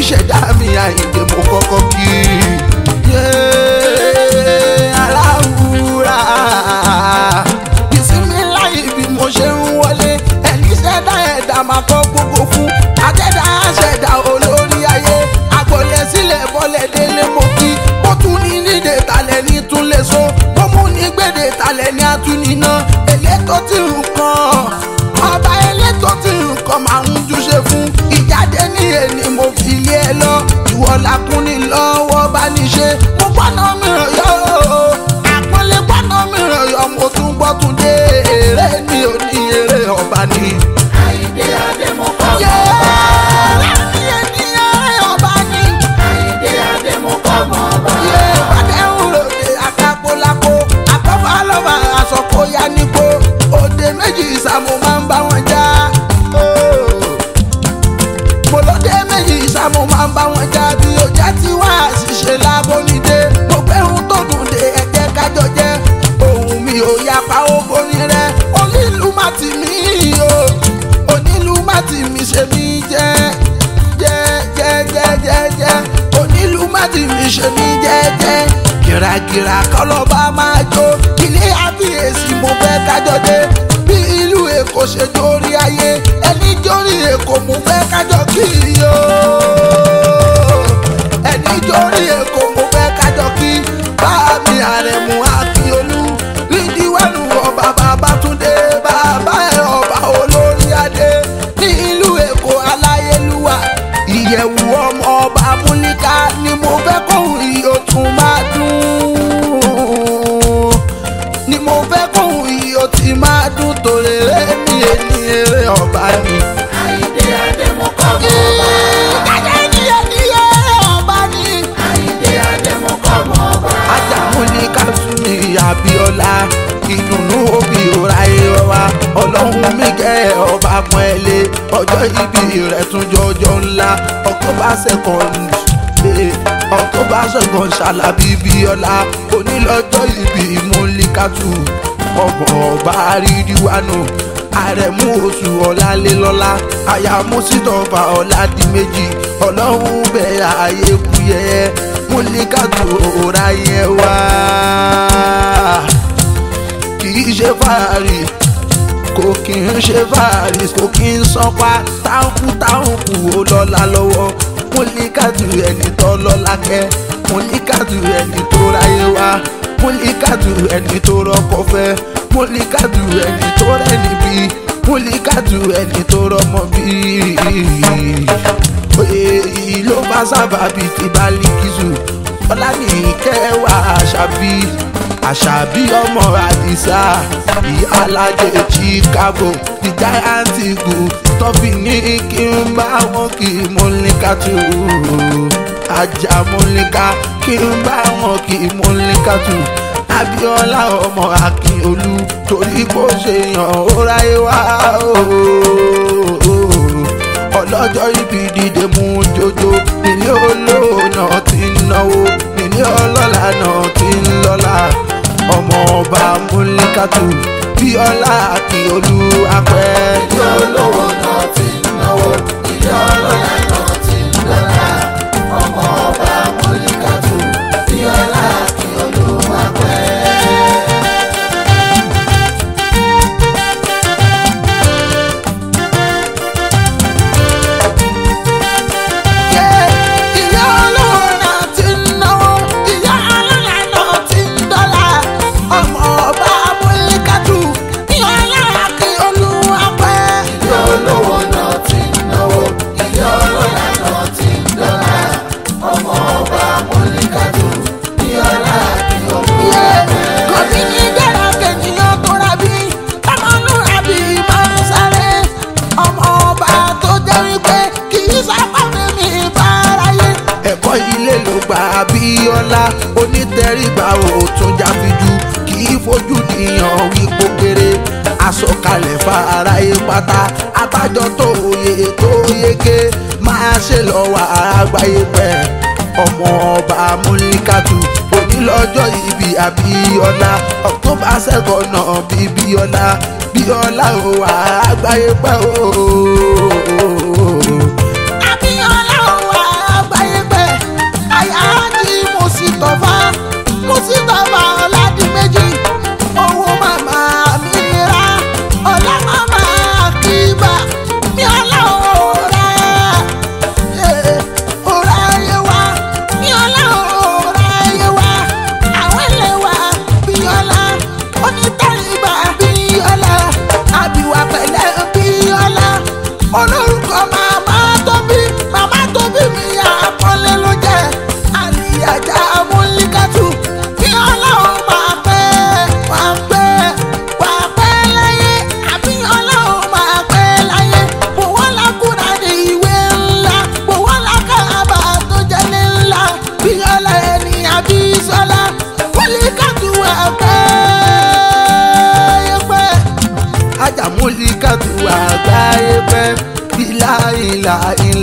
oníṣẹ̀dá mi àyìndé mo kọ́kọ́ kí yéé aláwùrà ìsinmi láyé bí mo ṣe ń wọlé ẹni ṣẹ̀dá ẹ̀dá máa kọ́ gbogbo fún àjẹ́dá ṣẹ̀dá olórí ayé àgbọ̀lẹ̀ sílẹ̀ bọ́lẹ̀ délé mo kí mo tún ní nídè talẹ̀ ní tún lè so mo mú ní gbèdè talẹ̀ ní atúniná elétò tí nǹkan ọba elétò tí nǹkan máa ń júṣe fún ìjáde ní èní mo fi lé ẹ lọ ìwọ làkúnni lọ́wọ́ bá ní ṣe mo gbọ́nà mìíràn yọ àpọ́nlé gbọ́nà mìíràn yọ mo tún gbọ́ tún dé èrè ní òní èrè ọba ni. Àyìndé Adémọ́kọ́ Yé! mọ́ ọba. Láti ẹni èrè ọba ni. Àyìndé Adémọ́kọ́ mọ́ ọba. Yé! Bàdé ń ròde àkàpọ̀lápò àkọ́fà lọ́ba àsọ̀kóyá nípò òde méjì ìsàmù máa ń bá wọn já. mo lóde méjì ìsàmù máa ń bá wọn já bí ọjà tí wà á ṣiṣẹ́ lábọ́nidé mo gbẹ́hùn tó dùn dé ẹ̀jẹ̀ kájọ jẹ́ ohun mi ò yapa ó borí rẹ onílù má ti mí o onílù má ti mí ṣe mí jẹ́ jẹ́ jẹ́ jẹ́ jẹ́ jẹ́ onílù má ti mí ṣe mí jẹ́ jẹ́ gìràgìrà kọlọ́ba máa jó ilé àbíyèsí mo fẹ́ kájọ dé bí ìlú èkó ṣe jórí ayé ẹni jórí èkó mo fẹ́ kájọ kí o ẹni jórí èkó mo fẹ́ kájọ kí báàmì àrẹ̀mú akíolú lídìwẹ́nu ọba babatunde bàbá ẹ̀ ọba olórí adé ní ìlú èkó aláyélúwà ìyẹ̀wù ọmọ ọba múlíkà ni mo fẹ́ kóhùn iyò tún máa dùn ni mo fẹ́ kóhùn iyò tí máa dùn tòrèrè ní ẹni eré ọba ni. Àyìndé Adémọ́kọ́ mọ́ ọba. Ìdájọ́ ní ẹni eré ọba ni. Àyìndé Adémọ́kọ́ mọ́ ọba. ajámúlí kásùnì abiola ìdùnnú òbí òra ìrọ̀wá ọlọ́run mi kẹ́ ọba pọ́n ẹ lé ọjọ́ ìbí rẹ̀ tún jọjọ́ ńlá october second eh, october second ṣàlàbí bíọ́lá onílọ́jọ́ ìbí múlíkàtù ọmọ ọba ríríwánú àrẹ̀mú oṣù ọ̀làlélọ́lá àyàmú sítọ̀fà ọ̀làdìmẹ́jì ọlọ́run bẹ̀rẹ̀ ààyè kúyẹ́ múlíkàtù òòrà yẹn wá kì í ṣe fàárì kò kì í ṣe fàárì kò kì í sanpa táǹkù táǹkù ó lọ́la lọ́wọ́ múlíkàtù ẹni tó lọ́la kẹ́ múlíkàtù ẹni tó ráyé wá múlíkàtù ẹni tó rọ́kọ fẹ́ múlíkàtù ẹni tó rẹ́ni bí múlíkàtù ẹni tó rọ́mọ bí èyí ló bá sábàbí ti Bálíkísù ọlánìkẹwà àṣàbí àṣàbí ọmọ àdìsá ìyá alájẹ chicago the giant eagle tọ́fì ní kí n bá wọn kí múlíkà tù ajá múlíkà kí n bá wọn kí múlíkà tù abiola ọmọ akínolú torí bó ṣe yàn ó ráyé wá ooo ọlọ́jọ́ ibi dìde mú jojo nílé olóòna tí ń náwó nílé ọlọ́lá náà tí ń lọ́lá ọmọ ọba múlíkàtù bíọ́lá kí olú apẹ́. Ilé olówó náà ti ń náwó. Ilé ọlọ́lá náà ti ń lọ́lá. Ọmọ ọba Mọ́líkàtù. Bíọ́lá kí olúwa pẹ́. ìyá olówó náà ti ń náwó ìyá ọlọ́lá náà ti ń dọ́là ọmọ ọba múlíkàtù bíọ́lá kí olú apẹ́. Ilé olówó náà ti ń náwó. Ilé ọlọ́lá náà ti ń lọ́lá. Ọmọ ọba Mọ́líkàtù. Bíọ́lá kí olúwa pẹ́. kòtí ní dára kènìyàn tó rabi ọmọlúrabi máa ń sáré ọmọ ọba tó jẹ́ wípé kì í sábà mímí báráyé. ẹ̀kọ́ ilé ló gba abíọ́lá onítẹ̀rígbà òtún jáfíjú kì í fojú nìyàn wípé kéré àsọkalẹ̀ fáráyé pátá abájọ tó yẹ tó yege máa ṣe lọ́wọ́ àgbáyé pẹ́ ọmọ ọba múlíkàtù onílọ́jọ́ ìbí abíọ́lá october second náà bí bíọ́lá bíọ́lá ò wá àgbáyé pẹ́ o. abíọ́lá ò wá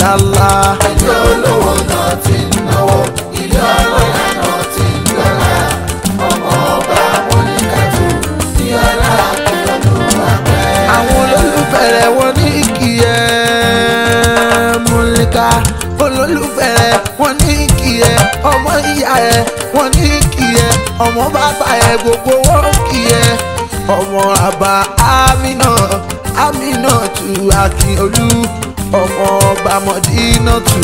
Allah. ilé olówó náà ti ń náwó ilé ọlọ́lá náà ti ń dọ́là ọmọ ọba mọ́níkàtù ní ọlá kí ọdún àpẹ́. àwọn olólùfẹ́ rẹ̀ wọ́n ní kí ẹ múlíkà olólùfẹ́ rẹ̀ wọ́n ní kí ẹ ọmọ ìyá ẹ wọ́n ní kí ẹ ọmọ bàbá ẹ gbogbo wọn kí ẹ ọmọ àbá amínà amínà tù akínolú ọmọ ọba mọdínà tù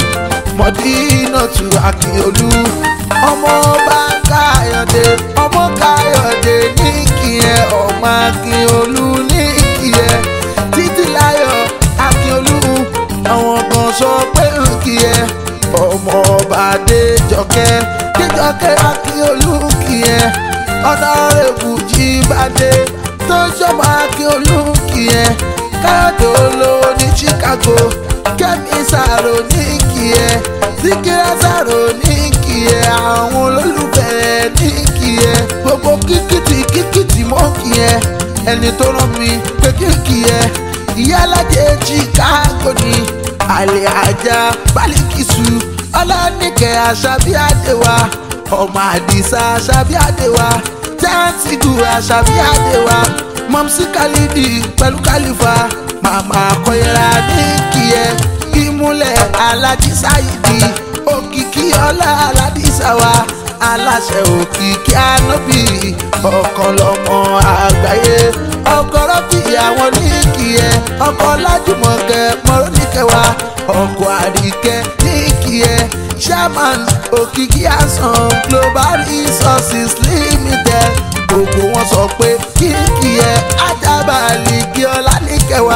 mọdínà tù akínolú ọmọ ọba káyọ̀dé ọmọ káyọ̀dé ní kí ẹ ọmọ akínolú ní kí ẹ títí láyọ̀ akínolú àwọn kan sọ pé ń kí ẹ ọmọ ọba adéjọkẹ́ déjọkẹ́ akínolú kí ẹ ọ̀nàrẹ́bù jíbádé tó jọmọ akínolú kí ẹ káyọ̀dé olówó ní chicago kẹ́mi sàrò ní kí ẹ síkírà sàrò ní kí ẹ àwọn olólùfẹ́ ní kí ẹ gbogbo kíkìtì kíkìtì mọ́ kí ẹ ẹni tó rán mi pé kíkì ẹ ìyá alájẹ chicago ní àlè ajá bálíkìsù ọlọ́nìkẹ́ àṣàbí àdéwà ọmọ àdìsá àṣàbí àdéwà tẹ́ǹtìgù àṣàbí àdéwà mọ̀mísí kálídì pẹ̀lú kálífà màmá kọ́yẹ́ra ní kí ẹ ìmúlẹ̀ alájí sáyidi òkìkí ọlá aládìsáwá aláṣẹ òkìkí ànábì ọkàn lọmọ àgbáyé ọkọ̀rọ̀ bí àwọn ní kí ẹ ọkọ̀ lájùmọ̀kẹ́ mọ́rọ́nìkẹwà ọkọ̀ àríkẹ́ ní kí ẹ chairman òkìkí àsàn global resources limited gbogbo wọn sọ pé kíkì ẹ ajábàálì kí ọlá níkẹwàá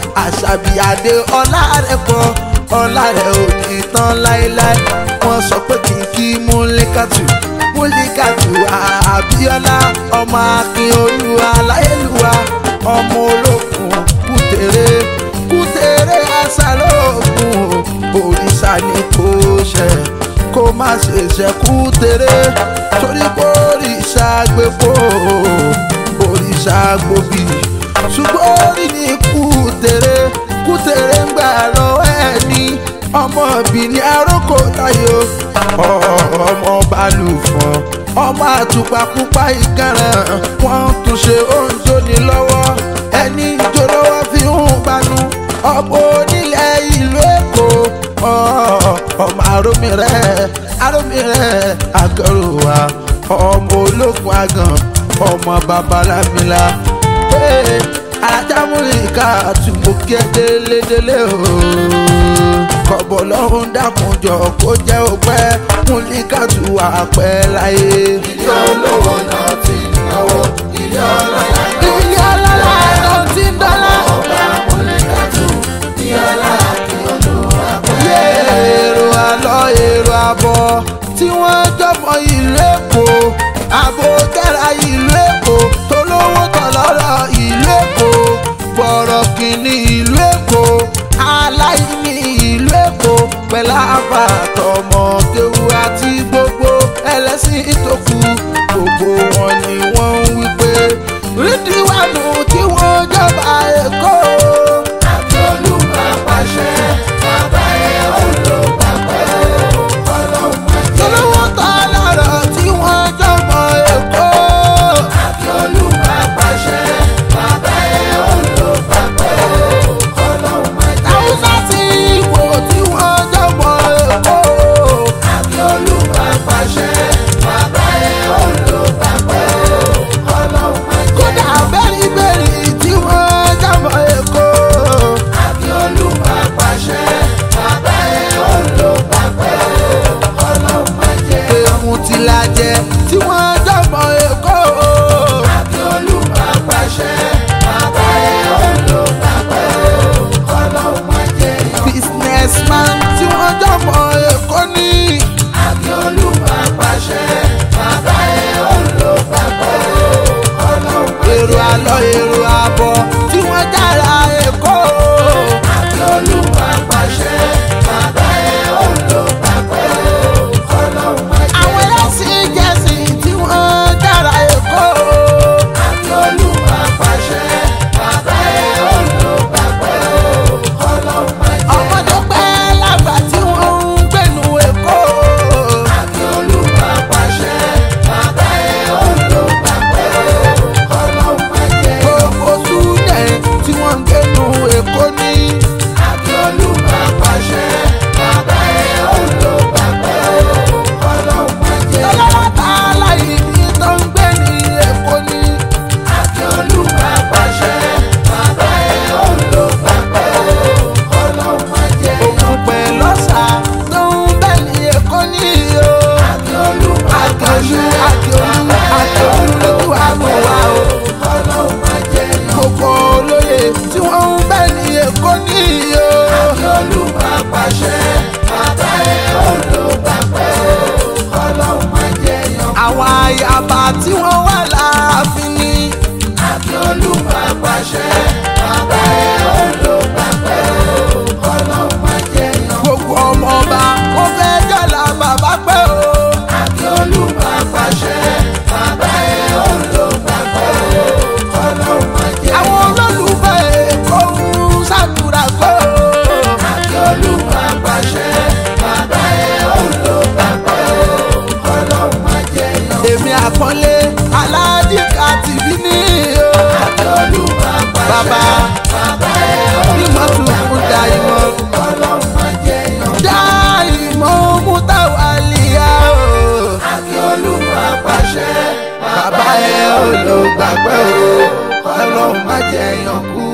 àṣàbíàdé ọlá rẹ pọ ọlá rẹ ò ní tán láéláé wọn sọ pé kí n kí múlíkàtù múlíkàtù àbíọlá ọmọ akin olúwa láyélúwa ọmọ olókun kùtèrè kùtèrè àṣàlóògùn òrìṣà ni kò ṣe kó má ṣe ṣe kùtèrè torí pé òrìṣà gbẹ̀fọ́ òrìṣà gbòbí ṣùgbọ́n orí ni kùtèrè kùtèrè ń gbà lọ́wọ́ ẹ̀ ní ọmọ bìnrin arókò tayo ọmọ balùfọ̀n ọmọ àtùpà pupa ìkànnà wọ́n tún ṣe oúnjẹ ní lọ́wọ́ ẹni jó lọ́wọ́ fi ń gbanú ọ̀pọ̀ onílẹ̀ ìlú èkó ọmọ arómìrẹ́ arómìrẹ́ agọ́rùwà ọmọ ológun àgàn ọmọ babalámilá alájàmúlìkà àtúmọ̀kẹ́ délédélé o kọ̀bọ̀ lọ́hún dákunjọ kó jẹ́ òpẹ́ múlíkà tù wá pẹ́ láyé. ilé olówó náà ti ń náwó ilé ọlọ́lá ilé ọlọ́lá ló ti ń dọ́là. ọba mọ́níkàtù ní ọlá kí ọdún àpẹ́. yé èrò àlọ́ èrò àbọ̀ tí wọ́n jọmọ ìlú èkó àbò kẹ́ra ìlú èkó tolówó tọ̀lọ́rọ̀ ìlú èkó gbọ̀rọ̀ kìíní ìlú èkó aláìní ìlú èkó pẹ̀lú àbàtọ̀mọ kéwu àti gbogbo ẹlẹ́sìn tó kù gbogbo wọn ni wọ́n ń wí pé rídìwánù tí wọ́n jọba èkó. àti olúwa pàṣẹ bàbá ẹ̀ ó lò pàpẹ́ ọlọ́run máa jẹ́. tolówó tọ̀lọ́rọ̀ tí wọ́n jọmọ èkó. àti olúwa pàṣẹ bàbá ẹ̀ ó lò pàpẹ́ ọlọ́run máa jẹ́. haúsá tí ìwò tí wọ́n jọmọ èkó. àti olúwa pàṣẹ bàbá ẹ̀ ó lò pàpẹ́ ọlọ́run máa jẹ́. kódà bẹ́rìbẹ́rì tí wọ́n jọmọ èkó. àti olúwa pàṣẹ bàbá ẹ̀ ó lò pàpẹ́ ọlọ́run máa jẹ́. èmù tí la jẹ tí wọ́n jọmọ èkó. àti olúwa pàṣẹ bàbá ẹ̀ ó lò pàpẹ́ ọlọ́run máa jẹ́. businessman tí wọ́n jọmọ èkó ní. àti olúwa pàṣẹ bàbá ẹ̀ ó lò pàpẹ́ ọlọ́run máa jẹ́. èrò àlọ́ èrò àbọ̀ tí wọ́n jára èkó. àti olúwa pàṣẹ bàbá ẹ̀ ó lò pàpẹ́ ọlọ́run máa jẹ́. àwọn ẹlẹ́sìn jẹ̀sìn tí wọ́n jára èkó. àti olúwa pàṣẹ bàbá ẹ̀ ó lò pàpẹ́ ọlọ́run máa jẹ́. ọmọdé pẹ́ lábẹ́ jẹyàn kú